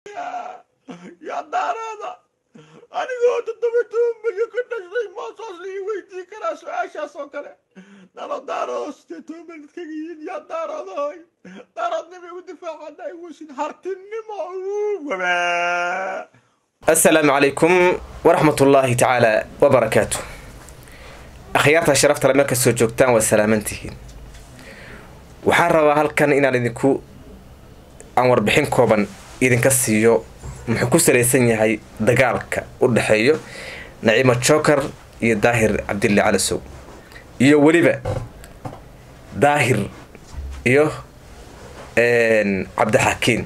yaa daarooda anigoo toddoba toban milyan ka dhashay maasaas lii weydii karaa su-aashaas oo kale nalo daaroodo sidee toban milyan kaga yihiin yaa daaroodoy daaroodnimo igu difaacana iwusin hartinimo wabe asalaamu calaykum waraxmat ullaahi tacaala wabarakaatu akhyaarta sharafta le meel kastoo joogtaan waa salaamantihiin waxaan rabaa halkan inaan idinku aan warbixin kooban idinka siiyo muxuu ku salaysan yahay dagaalka u dhexeeyo naciimo joker iyo daahir cabdille calasow iyo weliba daahir iyo cabdixakiin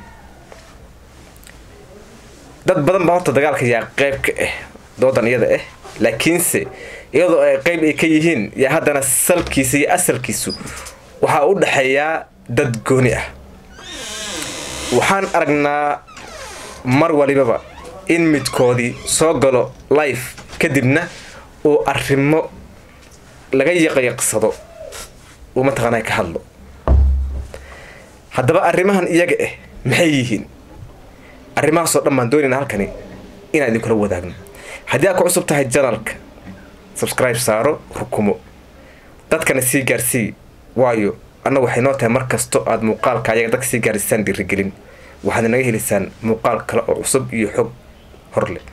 dad badan baa horta dagaalka yaa qeyb ka ah doodan iyada ah laakiinse iyadoo ay qeyb ay ka yihiin yaa haddana salkiisa iyo asalkiisu waxaa u dhexeeyaa dad gooni ah waxaan aragnaa mar walibaba in midkoodii soo galo life kadibna uu arrimo laga yaqyaqsado uu mataqaanaa ka hadlo haddaba arrimahan iyaga ah maxay yihiin arrimahaasoo dhan baan doonayna halkani inaan idinkula wadaagno haddii aad ku cusub tahay janalka subscribe saaro rukumo dadkana sii gaarsii waayo annagu waxay noo tahay mar kasto aada muuqaalka ayaga dadka sii gaarsiisaan dhiirigelin waxaad naga helaysaan muuqaal kale oo cusub iyo xog hor leh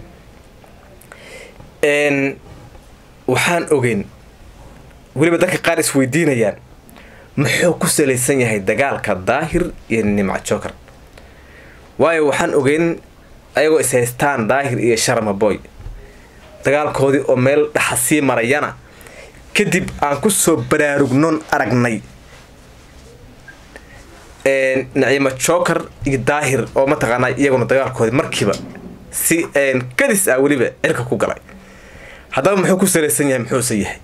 waxaan ogeyn weliba dadka qaar isweydiinayaan muxuu ku salaysan yahay dagaalka daahir iyo nimca joker waayo waxaan ogeyn ayagoo is haystaan daahir iyo sharma boy dagaalkoodii oo meel dhaxa sii marayana kadib aan kusoo baraarugnoon aragnay naciimo joker iyo daahir oo mataqaanaa iyaguna dagaalkoodii markiiba si kadis ah weliba cirka ku galay haddaba muxuu ku salaysan yahay muxuuse yahay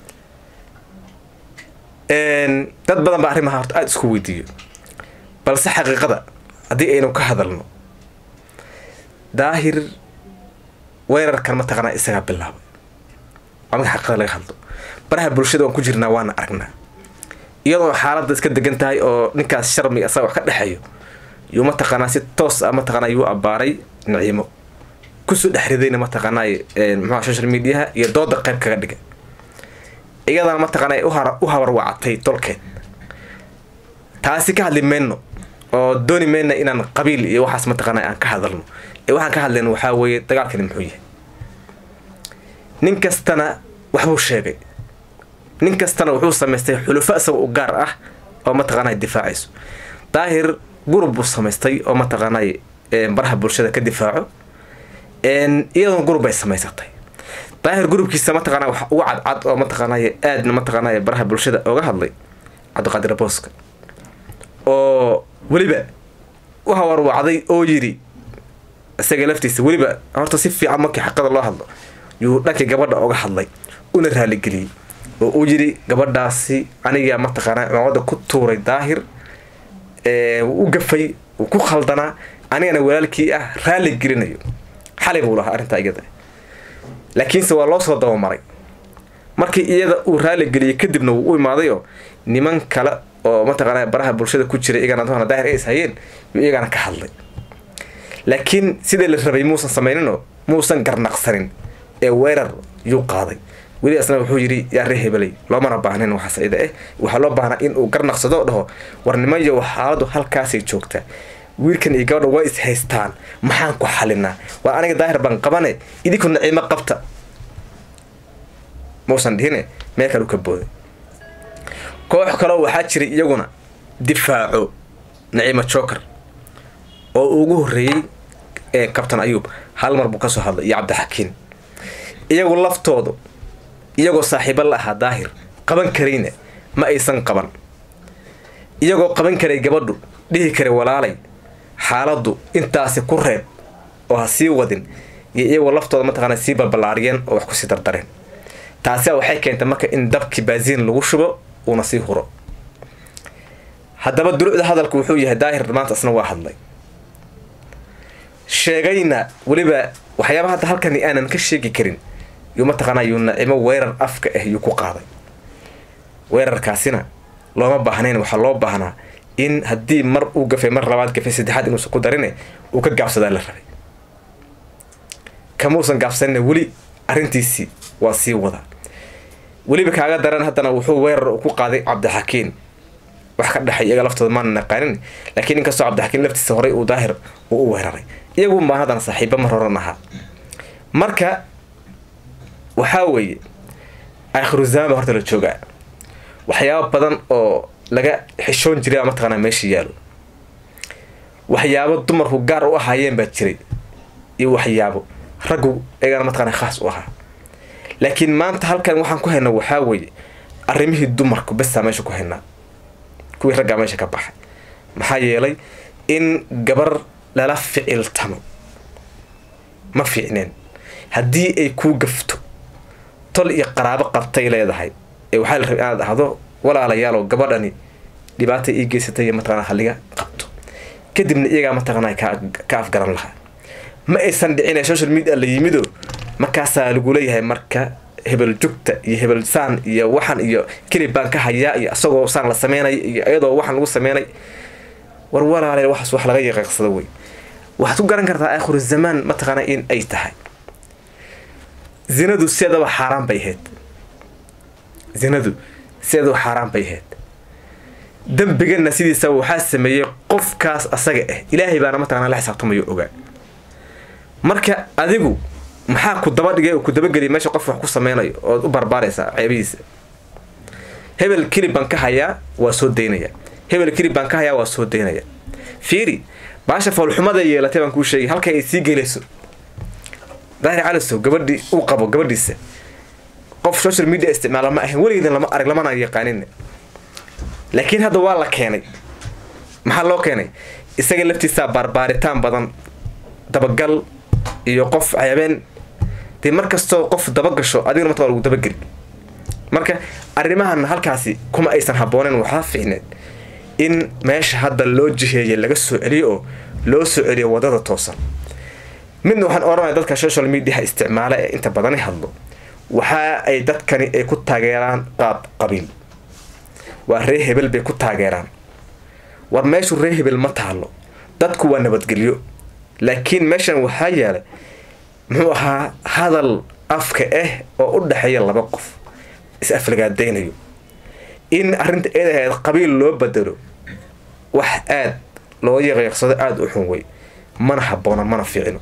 dad badan baa arrimaha horta aada isku weydiiyo balse xaqiiqada haddii aynu ka hadalno daahir weerarkan mataqaanaa isagaa bilaabay waa marka xaqiiqada laga hadlo baraha bulshada waan ku jirnaa waana aragnaa iyadoo xaaladda iska degan tahay oo ninkaas sharmi asaga wax ka dhexeeyo yuu mataqaanaa si toos ah mataqaanaa yuu abbaaray naciimo kusoo dhexridayna mataqaanaa muxua social mediaha iyo dooda qayb kaga dhigay iyadana mataqaanaa u habar wacatay tolkeed taasi ka hadli mayno oo dooni mayna inaan qabiil iyo waxaas mataqaanaa aan ka hadalno ee waxaan ka hadlayno waxaa weeye dagaalkani muxuu yahay nin kastana waxbuu sheegay nin kastana wuxuu samaystay xulufo isaga u gaar ah oo mataqaanaa difaacayso daahir gurub buu samaystay oo mataqaanaa baraha bulshada ka difaaco iyaduna gurub bay samaysatay daahir gurubkiisa mataqaanaa waxa ugu cadcad oo mataqaanaa aadna mataqaanaa baraha bulshada oga hadlay cabdiqaadir booska oo weliba u hawarwacday oo yidhi isaga laftiisa weliba horta si fiican markii xaqada loo hadlo yuu dhankii gabadha oga hadlay una raaligeliyey oo uu yidhi gabadhaasi anigaa mataqaanaa cimaamada ku tuuray daahir wuu u gafay wuu ku khaldanaa anigana walaalkii ah raali gelinayo xalay buu lahaa arrintaa iyada laakiinse waa loo soo dabamaray markii iyada uu raali geliyey kadibna wuu u imaadayoo niman kale oo mataqaanaa baraha bulshada ku jiray iyagana doona daahir ay is hayeen yuu iyagana ka hadlay laakiin sidii la rabay muusan samayninoo muusan garnaqsanin ee weerar yuu qaaday weli asna wuxuu yidhi yaa ree hebelay loomana baahnayn waxaas ida eh waxaa loo baahnaa in uu garnaqsado o dhaho war nimanyo xaaladu halkaasay joogtaa wiilkan iyo gabadha waa is haystaan maxaan ku xalinaa waa aniga daahir baan qabane idinku naciimo qabta mausan dhihine meel kale u ka booday koox kaleo waxaa jiray iyaguna difaaco naciimo joker oo ugu horreeyey kabtan ayuub hal mar buu kasoo hadlay iyo cabdixakiin iyagu laftoodu iyagoo saaxiibo la ahaa daahir qaban karayna ma aysan qaban iyagoo qaban karay gabadhu dhihi karay walaalay xaaladdu intaasi ku reeb oo ha sii wadin iyo iyagoo laftooda mataqaana sii balballaariyeen oo wax kusii dardareen taasiaa waxay keentay marka in dabkii baasiin lagu shubo uuna sii huro haddaba dulucda hadalku wuxuu yahay daahir maanta isna waa hadlay sheegayna weliba waxyaaba hadda halkani aanan ka sheegi karin yuu mataqaanaa yuu nacimo weerar afka ah yuu ku qaaday weerarkaasina looma baahnayn waxaa loo baahnaa in haddii mar uu gafay mar labaad gafay saddexaad inuusan ku darine uu ka gaabsadaa la rabay kamuusan gaabsanina weli arrintiisii waa sii wada weliba kaaga daran haddana wuxuu weerar uu ku qaaday cabdixakiin wax ka dhexay iyaga laftooda maana naqaanin laakiin inkastoo cabdixakiin laftiisa horey uu daahir uu u weeraray iyagun baan haddana saaxiiba mar horan ahaa marka waxaa weeye aakhiru zamaan baa horta la joogaa waxyaabo badan oo laga xishoon jiray baa mataqaanaa meesha yaalo waxyaabo dumarku gaar u ahaayeen baa jiray iyo waxyaabo raggu iyagana mataqaanaa khaas u ahaa laakiin maanta halkan waxaan ku haynaa waxaa weeye arrimihii dumarku besaa meesha ku haynaa kuwii raggaa meesha ka baxay maxaa yeelay in gabar lala ficiltamo ma fiicneen haddii ay kuu gafto tol iyo qaraabo qabtay leedahay ee waxaa la rabay inaad dhahdo walaalayaalow gabadhani dhibaata ii geysatay iyo mataqanaa halliga qabto kadibna iyagaa mataqanaa ka afgaran lahaa ma aysan dhicin social media la yimido markaasaa lagu leeyahay marka hebel jugta iyo hebel saan iyo waxan iyo kelib baan ka hayaa iyo isagoo saan la sameynay iyo iyadoo waxan lagu sameynay war walaale waxaas wax laga yaqiiqsado wey waxaad ku garan kartaa aakhiru zamaan mataqaanaa in ay tahay zinadu sideedaba xaaraan bay ahayd zinadu sideedaba xaaraan bay ahayd dembigana sidiisa waxaa sameeyey qofkaas asaga ah ilaahay baana mataqana la xisaabtamayo ogaa marka adigu maxaa ku daba dhigay oo ku dabageliya meesha qof wax ku sameynayo ood u barbaaraysaa ceebihiisa hebel kelib baan ka hayaa waa soo daynaya hebel kelib baan ka hayaa waa soo daynaya fiiri baasha foolxumada yeelatay baan kuu sheegay halkay ay sii gelayso daahir calisow gabadhii uu qabo gabadhiisa qof social media isticmaala ma ahayn weligeedan lama arag lamana yaqaanin laakiin hadda waa la keenay maxaa loo keenay isaga laftiisaa baarbaaritaan badan dabagal iyo qof ceebeen dee mar kastoo qof dabagasho adigna marta waa lagu dabageli marka arrimahan halkaasi kuma aysan habooneen waxaa fiicneed in meesha hadda loo jiheeyay laga soo celiyo oo loo soo celiyo wadada toosan midna waxaan oranaya dadka social mediaha isticmaala ee inta badani hadlo waxa ay dadkani ay ku taageeraan qaab qabiil waa ree hebel bay ku taageeraan war meeshu ree hebel ma taalo dadku waa nabadgelyo laakiin meeshan waxaa yeelay muxuu ahaa hadal afka ah oo u dhexeeya laba qof is aflagaadaynayo in arrinta eed ahayd qabiil loo bedelo wax aad loo yaqiiqsado aada u xun wey mana habboona mana fiicino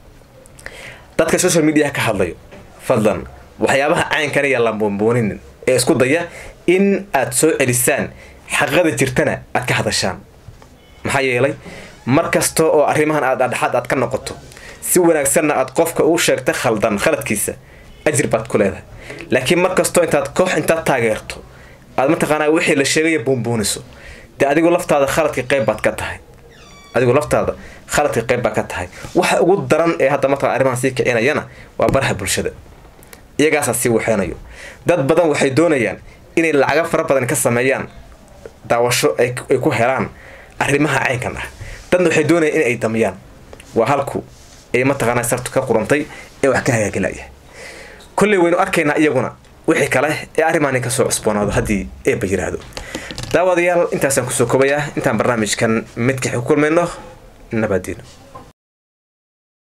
dadka social mediaha ka hadlayo fadlan waxyaabaha caynkan ayaa la boonbooninin ee isku daya in aad soo celisaan xaqada jirtana aad ka hadashaan maxaa yeelay mar kasta oo arrimahan aad adhaxaad aad ka noqoto si wanaagsanna aad qofka uu sheegta khaldan khaladkiisa ajir baad ku leedahay laakiin mar kastoo intaad koox intaad taageerto aad mataqaanaa wixii la sheegaya buunbuuniso dee adigu laftaada khaladka qayb baad ka tahay adigu laftaada khaladka qayb baad ka tahay waxa ugu daran ee hadda mataqana arrimahan sii kicinayana waa baraha bulshada iyagaasaa sii waxeynayo dad badan waxay doonayaan inay lacaga fara badan ka sameeyaan daawasho ay ku helaan arrimaha caynkan ah dadna waxay doonayaan in ay damiyaan waa halku ay mataqaanaa sartu ka qurantay ee wax ka hagaagilaya kolley waynu arkaynaa iyaguna wixii kale ee arrimaani kasoo cusboonaado haddii eeba yiraahdo daawadayaal intaasaan kusoo kobayaa intaan barnaamijkan midka ku kulmayno nabadiino